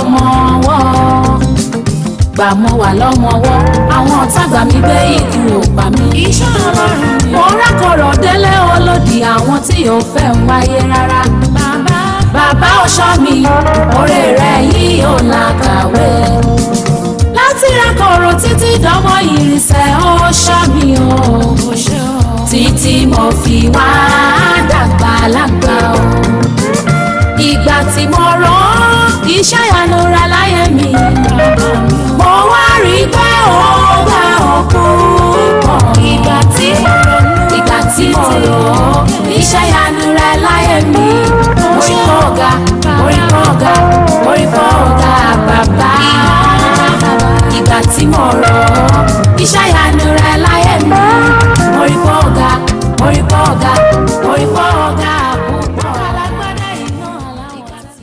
dọmọ ọwọ́ gbà mọ́ wà lọ́mọ ọwọ́ àwọn ọ̀tá gbà mí gbé ikú ò pa mí. iṣẹ́ ọlọ́run ni. mo rákọ̀rọ̀ délé olódì àwọn tí ò fẹ́ ń wáyé rárá. bàbá bàbá ọ̀ṣọ́ mi oore rẹ̀ yìí ò làkàwé. láti rákọ̀rọ̀ títí dánmọ́ ìrìnsẹ̀ ọ̀ṣọ́ mi o. kò ṣe o. títí mo fi wá dàgbà lágbà o. ìgbà tí mo rán iṣẹ́ ìyanu ra láyé mi. mo wá rí i pé ó gbà òkú pọ̀. ìgbà tí mo ronú. ìgbà tí mo rán iṣẹ́ ìyanu ra láyé mi. orí kọ́ ọ̀gá orí kọ́ ọ̀gá orí kọ́ ọ̀gá bàbá. ìgbà tí mo rán iṣẹ́ ìyanu ra láyé mi. orí kọ́ ọ̀gá orí kọ́ ọ̀gá orí kọ́ ọ̀gá púpọ̀. alágbádá iná ìgbà tí.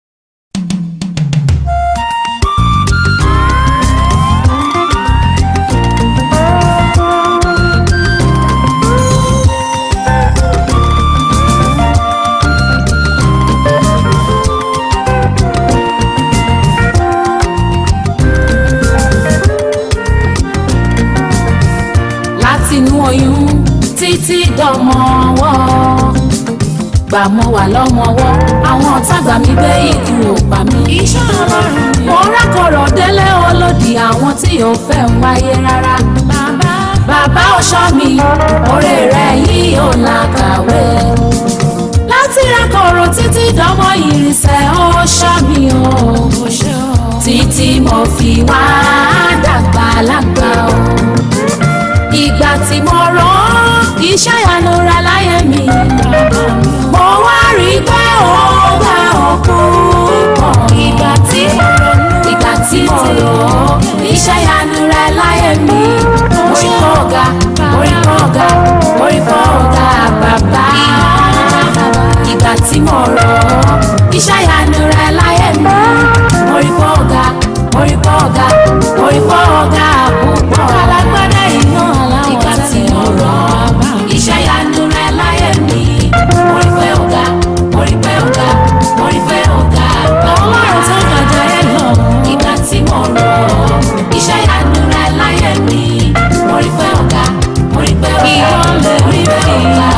látinú oyún títí dọmọ ọwọ́ gbà mọ́ wà lọ́mọ ọwọ́ àwọn ọ̀tá gbà mí gbé ikú ò pa mí. iṣẹ́ ọlọ́run ni. mo rákọ̀rọ̀ délé olódì àwọn tí ò fẹ́ ń wáyé rárá. bàbá bàbá ọ̀ṣọ́ mi oore rẹ̀ yìí ò làkàwé. láti rákọ̀rọ̀ títí dánmọ́ ìrìnsẹ̀ ọ̀ṣọ́ mi o. kò ṣe o. títí mo fi wá dàgbà lágbà o. ìgbà tí mo rán iṣẹ́ ìyanu ra láyé mi. mo wá rí i pé ó gbà òkú pọ̀. ìgbà tí mo ronú. ìgbà tí mo rán iṣẹ́ ìyanu ra láyé mi. orí kọ́ ọ̀gá orí kọ́ ọ̀gá orí kọ́ ọ̀gá bàbá. ìgbà tí mo rán iṣẹ́ ìyanu ra láyé mi. orí kọ́ ọ̀gá orí kọ́ ọ̀gá orí kọ́ ọ̀gá púpọ̀. alágbádá iná aláwọ̀ ìgbà tí mo rán iṣẹ́ ìyanu ra láyé mi. orí pé ọ̀gá orí pé ọ̀gá orí pé ọ̀gá bàbá. ọlọ́run tó gàjà ẹ lọ. ìgbà tí mo rán iṣẹ́ ìyanu ra láyé mi. orí pé ọ̀gá orí pé ọ̀gá Ìwọlẹ̀ orí pé ọ̀gá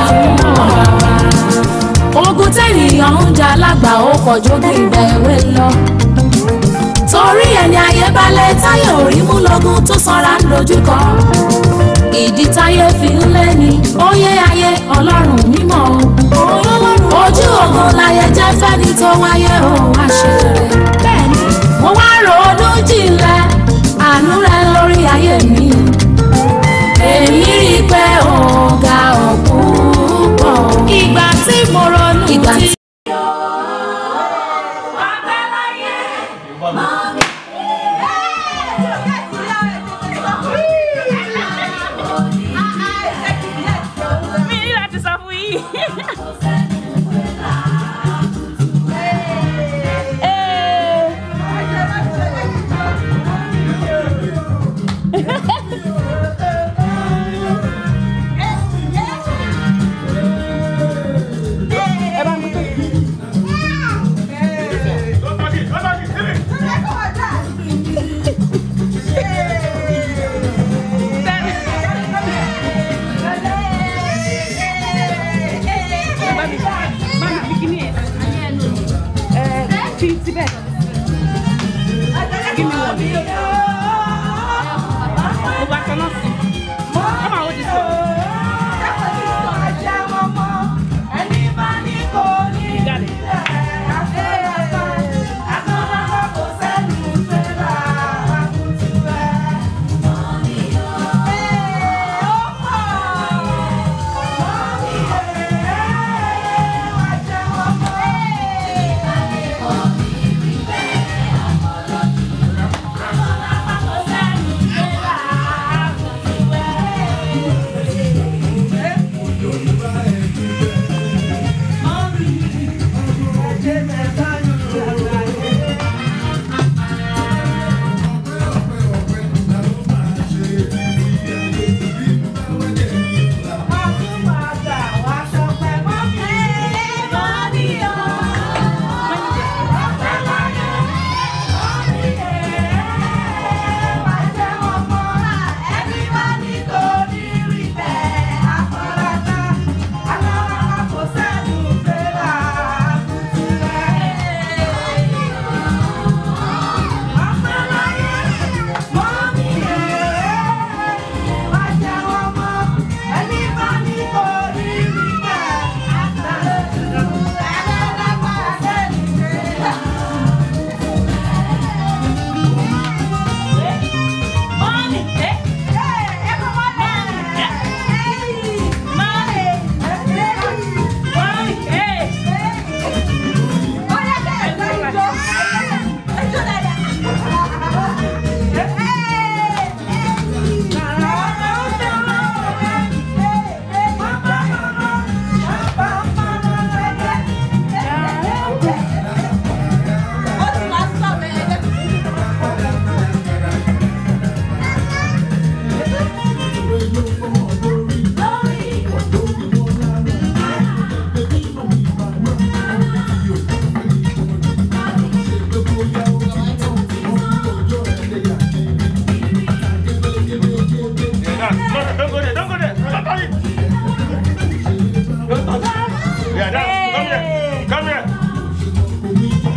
ogun tẹ́nìyàn ń jà lágbà ó kọjú bí ìgbà èwe lọ. torí ẹni ayé balẹ̀ táyé orí mú lógún tó sanra ń dojúkọ. ìdí táyé fi ń lé ní óyé ayé ọlọ́run mímọ́ o. ojú ogun láyé jẹ́ fẹ́ni tó wáyé o wá ṣe rere. bẹ́ẹ̀ni. mo wá ronú jinlẹ̀ àánú rẹ lórí ayé mi. èmi rí i pé ọ̀gá ọ̀pọ̀ pọ̀. ìgbà tí mo ronú. ìgbà tí. mi ní láti sọ fún yín. Ee. Yeah, no, don't go there, don't go there. Don't touch it. Don't touch it. Yeah, now, come here. Come here.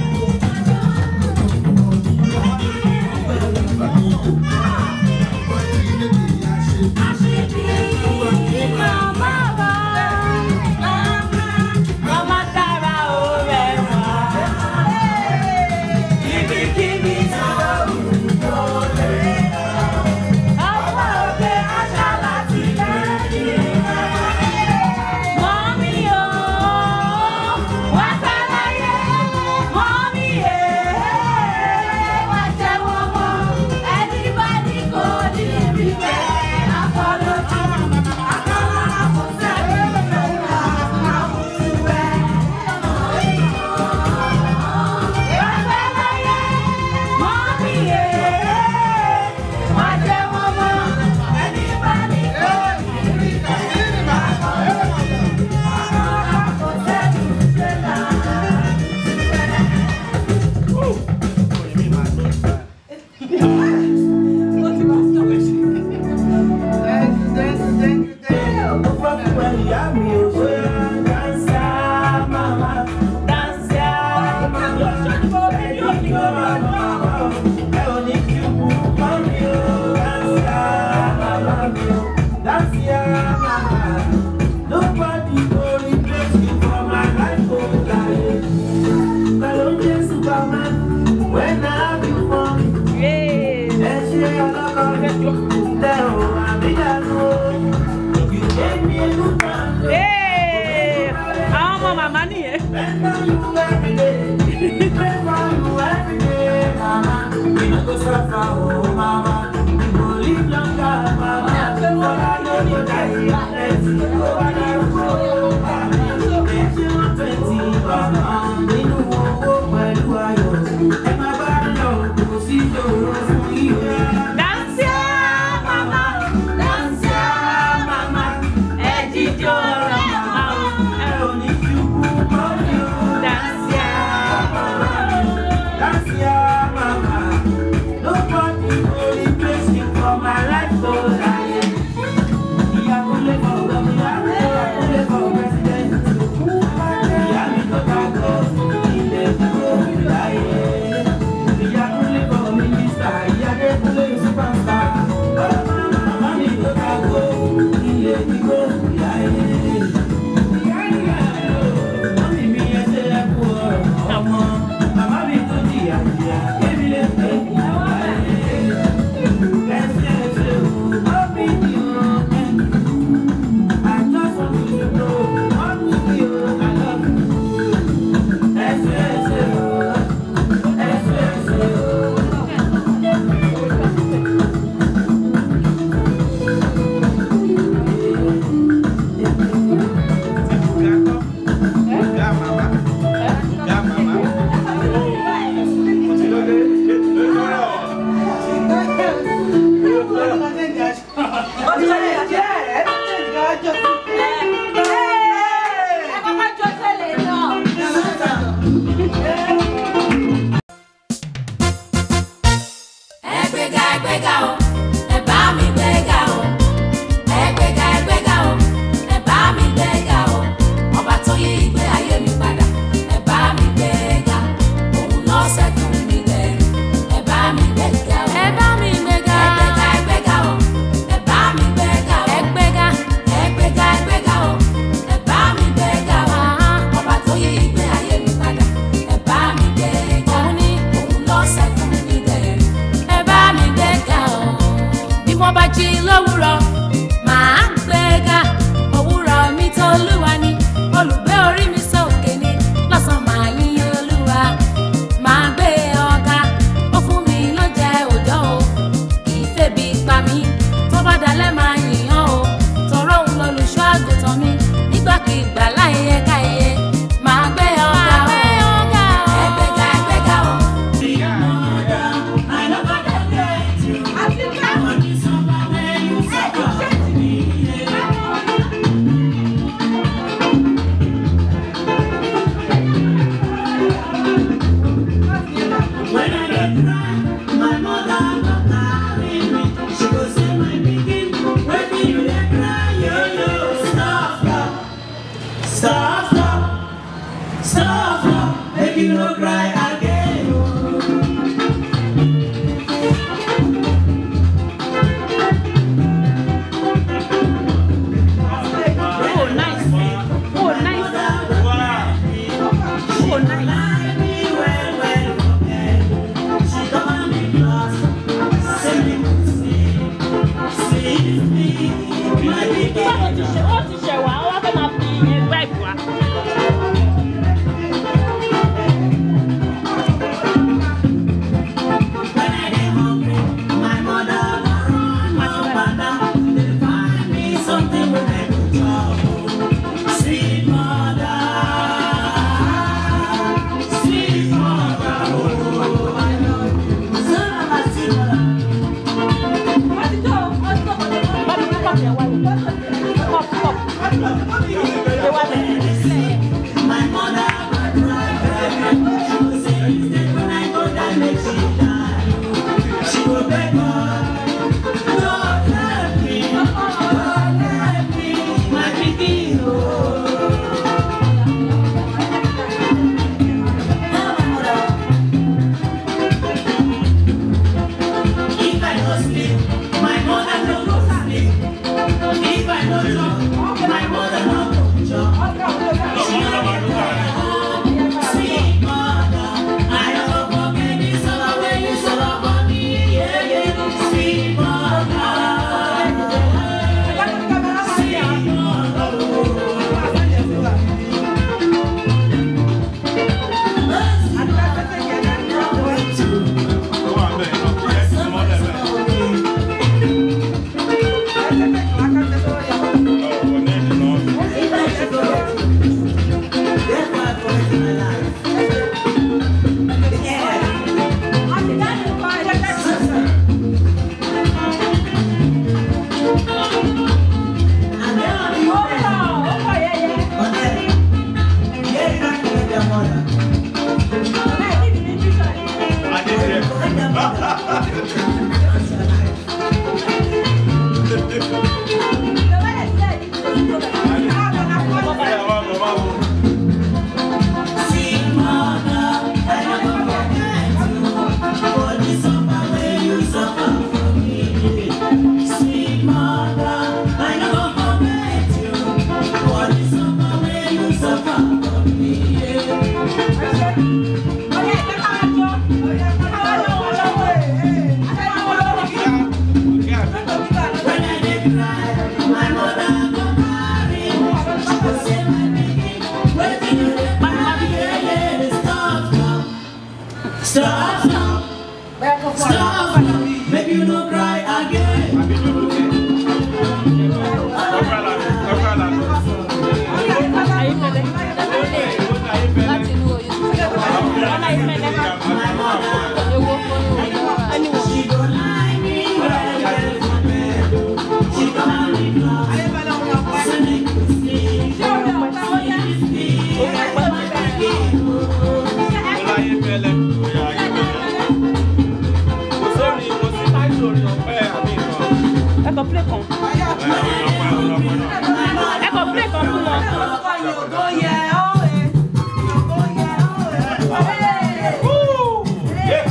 Nobody go replace me for my life, oh, darling. Kalonje Superman, when I have you for me. Ẹ ṣe ọlọ́kọ tẹ ò àbíyànjú o. Èmi ìlú kan lè àwọn ọmọ màmá nìyẹn. spend on you every day. Spend on you every day, mama. We no go suffer, oh mama. We go live longer, mama. Ọlá ló ní dájú ẹtì, ó wà ní ìwé mama. Ẹ ṣe wọ́n twenty, mama. Nínú owó pẹ̀lú ayọ̀. Ẹ máa bá lọ, kò sí ìṣòro fún ìwé. Dansia mama, dansia mama, ẹ jíjó ọ̀rọ̀ màmá o. Ẹ ò ní ṣubú mọ́ mi o. Dansia That's your mama. Nobody go replace you for my life, so I am. Ìyá kò lè fọwọ́ mi lábẹ́. Báwo ti ṣe ó ti ṣẹ̀ wá, ó wá fẹ́ máa fi ẹgbẹ́ ìgbà. Báwo ni kọ́ọ̀pù yẹn wá yìí? Kọ́ọ̀pù kọ́ọ̀pù. Ṣé wá bẹ̀rẹ̀? If I don't sleep, my mother no go sleep. If I don't jump, my mother no go jump. She no get tired. Sweet mother, I no go forget the summer when you summer for me. Yeah, yeah. Sweet mother. Sweet mother. Ó wà bẹ́ẹ̀ náà, ẹ ti mọ́ lẹ̀ bẹ́ẹ̀. Ọ̀, kò ní ìdí náà. Adé jẹ́. Ẹ wá bọ̀ wá wò. Sweet mother, I no go forget you for the summer when you suffer for me. Sweet mother, I no go forget you for the summer when you suffer for me. When I dey cry, my mother go carry me. She go say my pikin, wetin you dey cry? Yeah, yeah, stop now. Stop now. Stop now. Make you no cry again. Àbí dúró dé. Ọgbà làbí, ọgbà làbí. Ayífẹ́lẹ́. láti inú oyún tó fẹ́ wá. Ọlá Ayífẹ́lẹ́. Ewo kọ́ ewo Ẹni wò. She go lie me well well for bed. oh. She go lie me close. Say make you sleep. Sleep, my pikin, oh. Ọláyé fẹ́lẹ́. Oya ayé fẹ́lẹ́. Kò sórí, kò sí táìsì orin ọ̀pẹ àbí nǹkan. Ẹ kọ play kan. Ẹ orin ọ̀pẹ, orin ọ̀pẹ náà. Ẹ kọ play kan fún wọn. Yeah.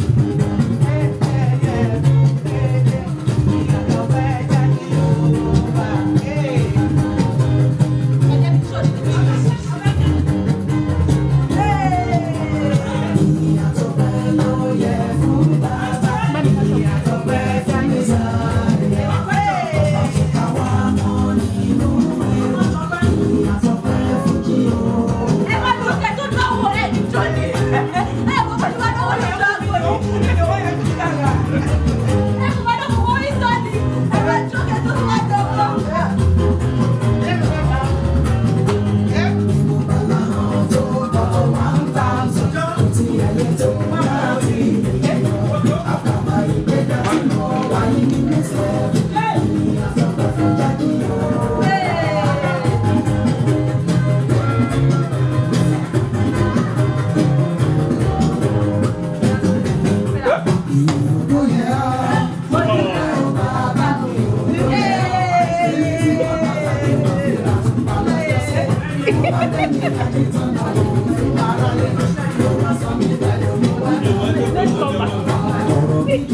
Let's go back.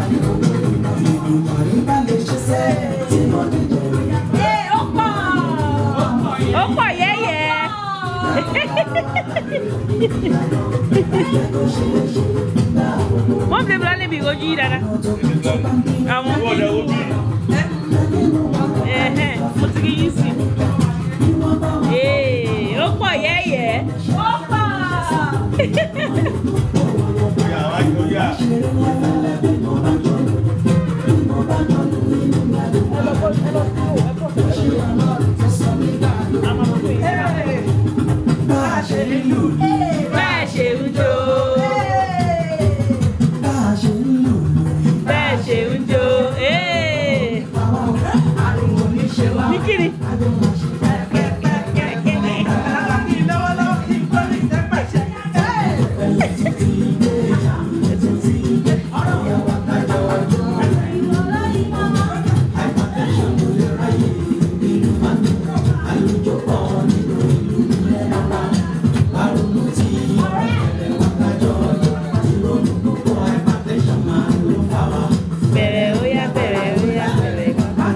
Ẹ ó pọ̀. ó pọ̀ yẹ́yẹ́. wọ́n fi bla níbi ìrojú yìí dáadáa. àwọn Wọ́n lẹ̀ wo bí? ẹ̀hẹ́n, mo ti rí yín sí. Ee, ó pọ̀ yẹ́yẹ́. ó pọ̀. Oya, wáyé, oya. bẹ́ẹ̀ ṣe ń jó. bẹ́ẹ̀ ṣe ń jó. Ee. ní kíni. bẹ̀rẹ̀ ó yá bẹ̀rẹ̀ ó yá bẹ̀rẹ̀.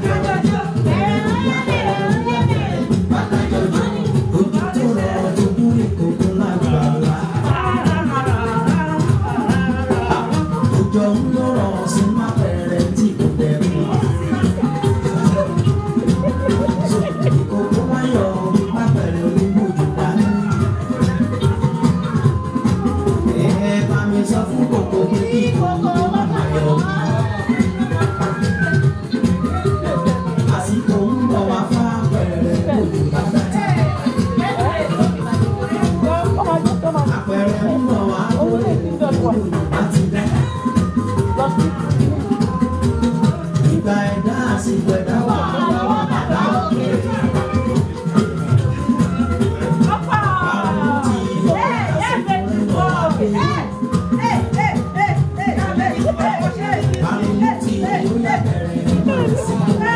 Òjò ń lọ́rọ̀ sí má bẹ̀rẹ̀ tí kò bẹ̀rẹ̀. Ìkòkò wáyọ̀ má bẹ̀rẹ̀ olúgbòjò dání. Ẹ bá mi sọ fún kòkò kí kí kòkò má má yọ̀. Àsìkò ń bọ̀ wá fá bẹ̀rẹ̀ òjò bàbá. Àpẹẹrẹ ń bọ̀ wá lórí àti bẹ́ẹ̀. Ìgbà ẹ̀dá àsìkò ẹ̀dá wà lọ́wọ́ bàbá òkè. Àrùn ti yọ àsìkò ẹ̀dá òkè. Àrùn ti yọ bẹ̀rẹ̀ sí.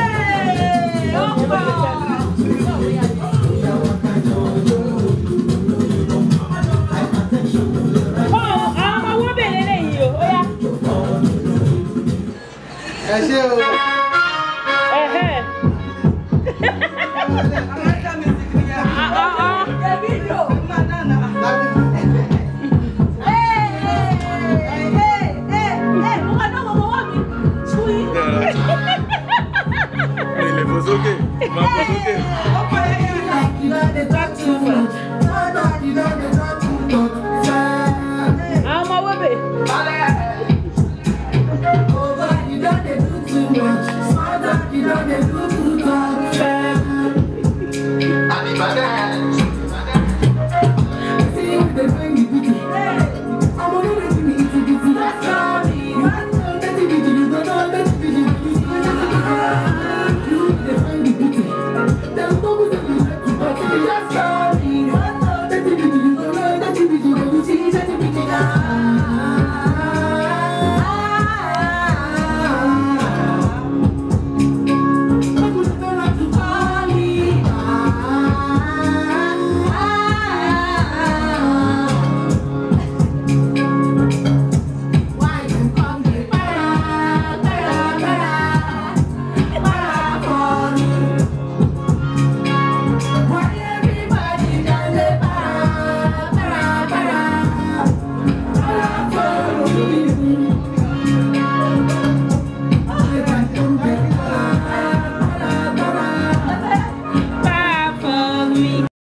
Ìyàwó kájọ ọjọ́ Ó, àwọn ọmọ owó bèrè lẹ́yìn o, ó yá. ẹ ṣé o